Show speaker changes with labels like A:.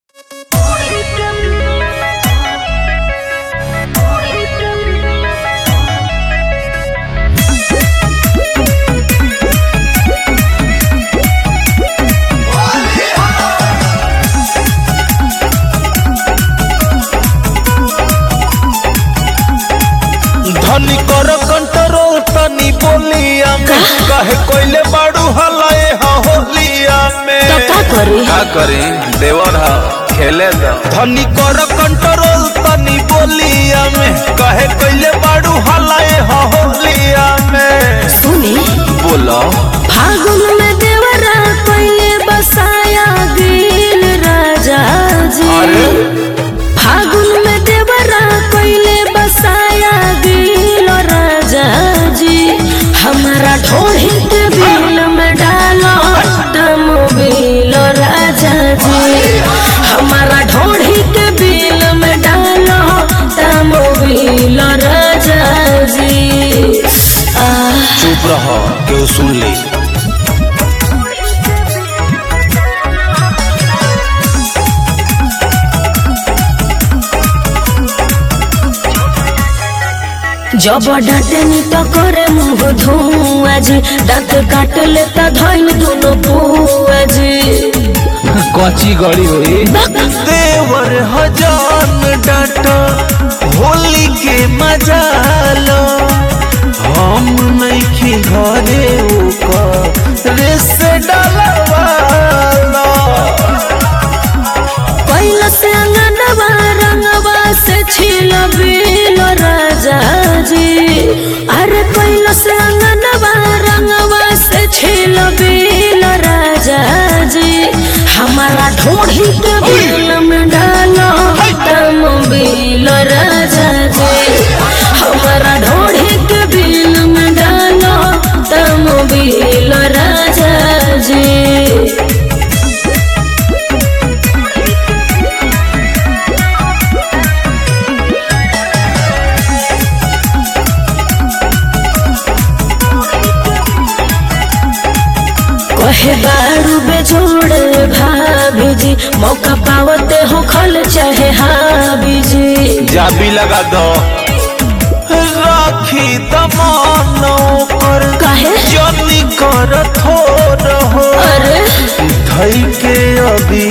A: धनी कर कंट्रोल तनी बोलिया में कहे कोइले बाड़ू हलाए हा होलिया में
B: तो का करी
C: का करी देवर हा खेले दो
A: धनी कर कंट्रोल तनी बोलिया में कहे कोइले बाड़ू हलाए हा होलिया में
B: सुनी
C: बोलो
B: फागुन में देवरा कोइले बसाया गिल राजा जी
C: अरे
B: फागुन में देवरा कोइले बसाया गिल राजा जी हमारा ढोढ़ी के बिल में डालो दम बिल राजा जी हमारा ढोढ़ी के बिल में डालो दम बिल राजा जी आह
A: चुप रहो केहू सुन ली
B: जब डांटनी तो करे मुंह धुआ जी दांत काट लेता धइल दोनों पुआ जी
C: कची गड़ी हुई
A: देवर हजान डाटा होली के मजा लो हम नहीं घरे ओकर रेस डालवालो
B: कैल से अंगनवा रंगवा से छिल बिल राजा जी अरे कैल से अंगनवा रंगवा से छिल बिल राजा जी हमारा ढोढ़ी के बिल में डालो दम बिल राजा जी हमारा ढोढ़ी के बिल में डालो दम बिल राजा जी कहे बारू बेजोड़ भाभी जी मौका पावते हो खल चाहे हाभी जी
C: जाबी लगा दो
A: राखी दमानो पर
B: काहे
A: जनी कर थोर हो
B: अरे
A: धई के अभी